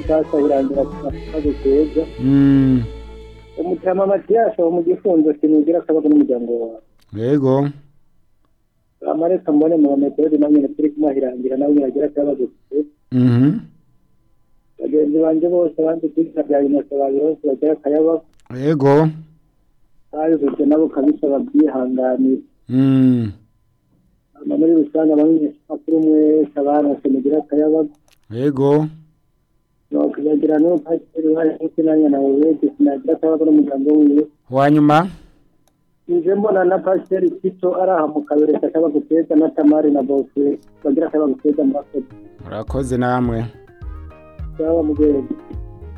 sasa irangira kimaze keza Mm, umutama matiyasi wo mu gifunzo kimugira akabaga n'umuryango wawe yego amareka mbone mu bametoreri na nyine turi kumuhirangira nawe yagira akabazo Mhm. bagenzi banjye bose abandi kwica bya inosa babiri bose bagira akayaba yego bayujuje nabo kabisa babyihanganira Mm, hama muri rusange abamenyeshamakuru mwese abanose mugira akayabago yego nuko bagira n'uwo pasiteri uruhare kuko nanjye nawe wese sinagira akabago n'umuryango wiwe wanyuma nje mbona na pasiteri kito araha mu kabere akabago keza na tamari na bose bagira akabago keza mu bakozi murakoze namwe baba mu rwego